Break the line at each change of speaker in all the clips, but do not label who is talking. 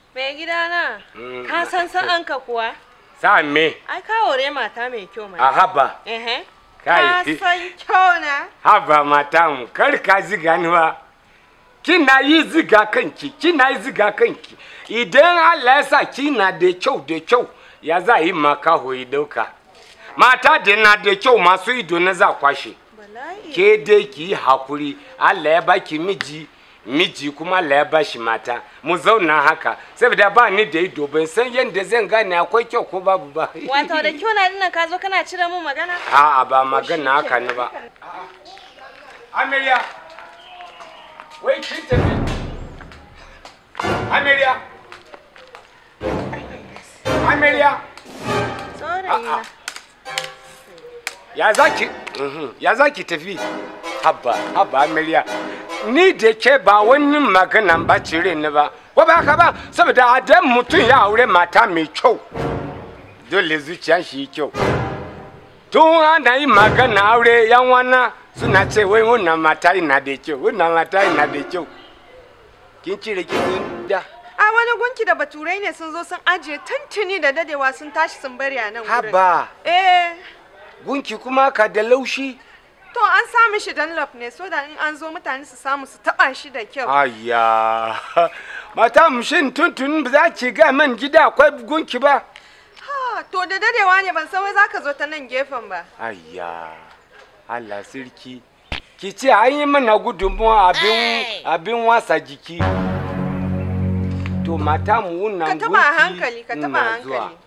Mai gidana,
Mm.
ka san sa'anka kuwa?
Sa me?
Ai ka aure mata mai kyau mai.
A haba.
Ehe.
Kai.
Ka san kyau na?
Haba matan, kar ka ziga ni ba. Kina yi ziga kanki, kina yi ziga kanki. Idan Allah ya sa kina da kyau da kyau, ya za yi maka hoyi dauka. Mata da na da kyau masu ido na za kwashe.
Bala'i.
Ke dai ki yi hakuri, Allah ya baki miji, miji kuma Allah ya bashi mata. Mu zauna haka, saboda ba ni da ido ban san yadda zan gane akwai kyau ko babu ba.
Wato da kyau na dinnan ka zo kana cire mun magana?
A'a ba magana haka ne ba. Amarya. Wai kin tafi. Amarya. Amarya.
Saurayi na.
Ya zaki? Mhm. Ya zaki tafi? Habba, habba Amarya. Ni da ke ba wani magana ba cire ni ba. Ko ba haka ba? Saboda adan mutum ya aure mata mai kyau. Dole zuciya shi yi kyau. tun ana yi magana aure yan wana suna ce wai wannan mata ina da kyau wannan mata ina da kyau kin cire kin da
A wani gunki da baturai ne sun zo sun ajiye tuntuni da dadewa sun tashi sun bari a nan wurin.
haba
Eh,
gunki kuma ka da laushi
to an sa mishi Dunlop ne so da in an zo mutane su samu su taba shi da kyau.
ayya mata mushin tuntun ba za ki ga man gida akwai gunki ba
Ha, to da dadewa ne ban san wai zaka zo ta nan gefen ba.
ayya Allah sirki ki ce an yi mana gudunmuwa abin
Ai.
abin wasa jiki to mata mu wannan
Ka
gunki
taba a hankali, ka taba
ina
a
zuwa.
hankali.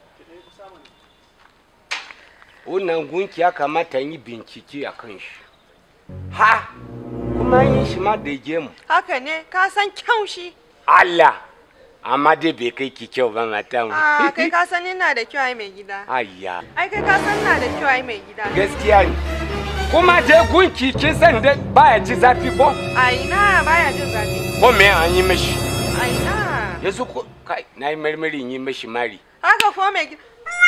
wannan gunki ya kamata yi bincike a kan shi ha kuma yin shi ma da gemu
Haka ne, ka san kyau shi.
Allah amma dai bai kai ki kyau ba mata mu
Ah, kai ka san ina da kyau ai mai gida.
ayya
Ai kai ka san ina da kyau ai mai gida.
gaskiya ne kuma dai gunki kin san da baya ji zafi ko
A ina baya jin zafi.
ko me an yi mishi
A ina.
yanzu ko kai na yi marmarin yi mishi mari
Haka ko mai gida.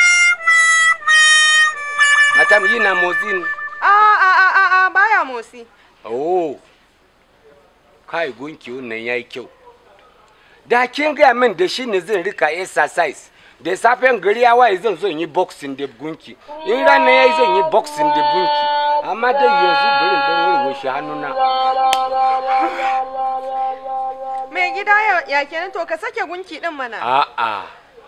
mata mu yi na motsi ne
A a a a a baya motsi.
oh kai gunki wannan yayi kyau da kin gaya min da shi ne zan rika exercise da safen gari ya waye zan zo in yi boxing da gunki in rana yayi zan yi boxing da gunki amma dai yanzu bari dan wurin shi hannuna
Mai gida ya, ya kenan to ka sake gunki din mana.
a'a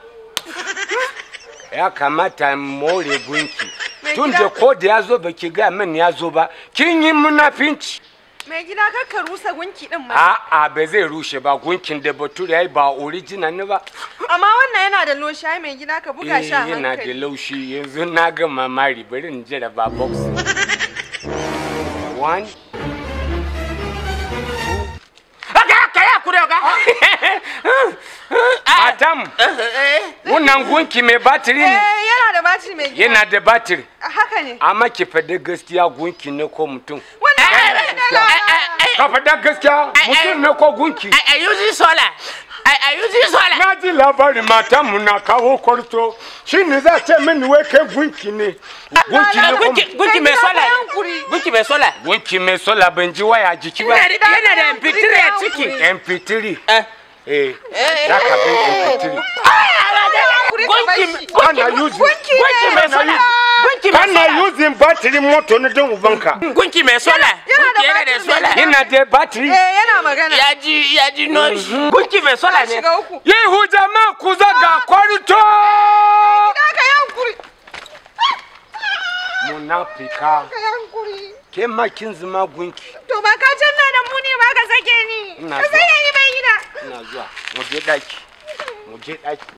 ya kamata in more gunki
Mai
tun
gida-
da ko da ya zo baki gaya min ya zo ba kin yi munafinci
Mai gida kar ka rusa gunki din mana.
a'a ba zai rushe ba gunkin da bature yayi ba original ne ba
Amma wannan yana da loshi ai mai gida ka buga shi a
Eh, yana da
hankali.
laushi yanzu na ga mamari bari in jira ba box one Adam, wannan gunki mai batiri
Eh
ne
yana da batiri mai gida.
yana da batiri
Haka ne.
amma ki faɗi gaskiya gunki ne ko mutum
Wannan yana da la-
ka faɗi gaskiya mutum ne ko gunki
I, I use solar. I, I use solar.
na ji labarin matanmu na kawo kwarto shi ne za ce mini wai kai gunki ne gunki ne ko
Gunki, gunki mai
Kai gida
solar.
ka yankuri.
Gunki mai solar.
gunki mai sola ban ji waya jiki ba
Yana da yana da MP3 a ciki.
mp3
Eh.
eh za ka bin mp3
Gunki,
kana using
gunki mai solar. Gunki mai
kana
solar.
using battery moto na don ubanka
Gunki mai solar.
yana da
Gunki yana da
battery mai
solar.
yana da battery
Eh yana magana.
Ya ji ya ji noise. Gunki mai solar ne.
Shiga uku.
yehu jama ku zaga kwarto
Gida ka yankuri.
munafika
Ka yankuri.
ke ma kin zama gunki
To ba ka canna da mu ne ba ka sake ni.
Ina
Ka
zuwa.
sake ni mai gida.
ina zuwa mu je daki mu je daki